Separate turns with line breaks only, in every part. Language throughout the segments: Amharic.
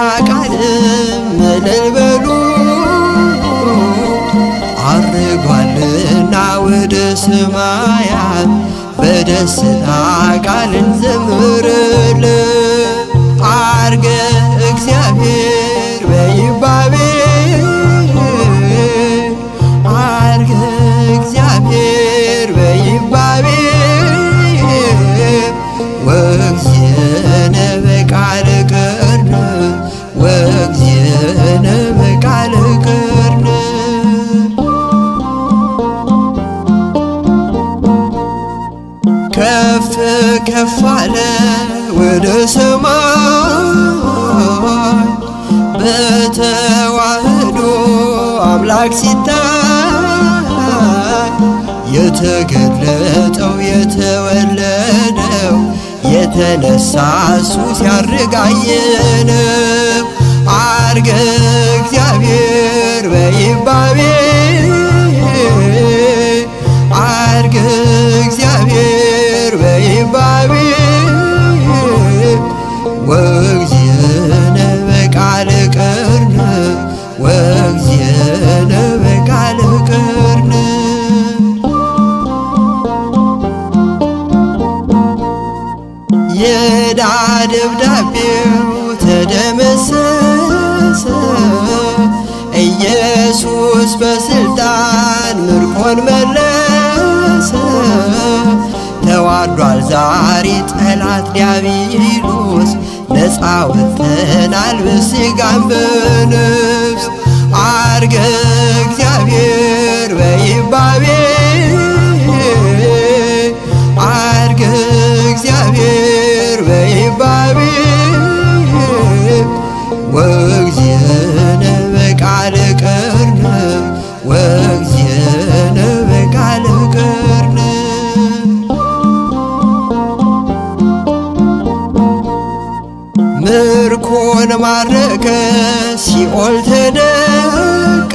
ቃልም እልል በሉ አርጓልና ወደ ሰማያት በደስታ ቃል እንዘምርል አርገ እግዚአብሔር በይባቤ አርገ እግዚአብሔር በይባቤ ወእግዚእነ በቃለ ቅርነ ወእግዚእነ በቃለ ቅርነ ከፍ ከፍ አለ ወደ ሰማይ በተዋህዶ አምላክ ሲታይ የተገለጠው የተወለደው የተነሳ እሱ ሲያርጋየነው አርገ እግዚአብሔር በይባቤ አርገ እግዚአብሔር በይባቤ ወእግዚእነ በቃለ ቅርነ ወእግዚእነ በቃለ ቅርነ የዕዳ ደብዳቤው ተደመሰሰ ኢየሱስ በስልጣን ምርኮን መለሰ ተዋርዷል ዛሬ ጠላት ዲያብሎስ ነፃ ወጥተናል በሥጋም በነፍስ አርገ እግዚአብሔር በይባቤ አርገ እግዚአብሔር በይባቤ ወእግዚእነ በቃለ ቅርነ ወእግዚእነ በቃለ ቅርነ ምርኮን ማረከ ሲኦል ተደቃ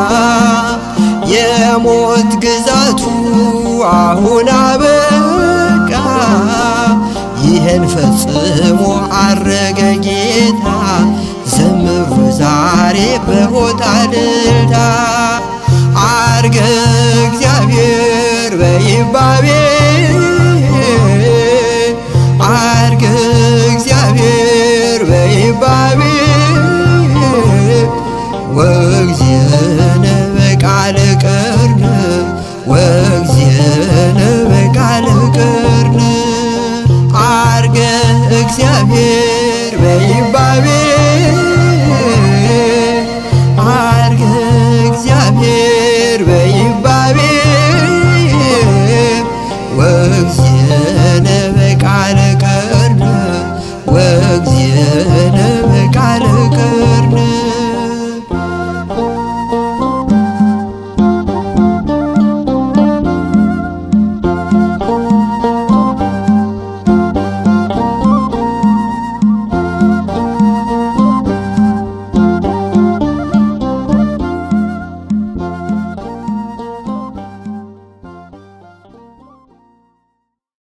የሞት ግዛቱ አሁን አበቃ ይህን ፈጽሞ አረገ ጌታ ዘምሩ ዛሬ በሆታ ልልታ አርገ እግዚአብሔር በይባቤ አርገ እግዚአብሔር በይባቤ ወእግዚእነ በቃለ ቅርነ ወእግዚእነ በቃለ ቅርነ አርገ እግዚአብሔር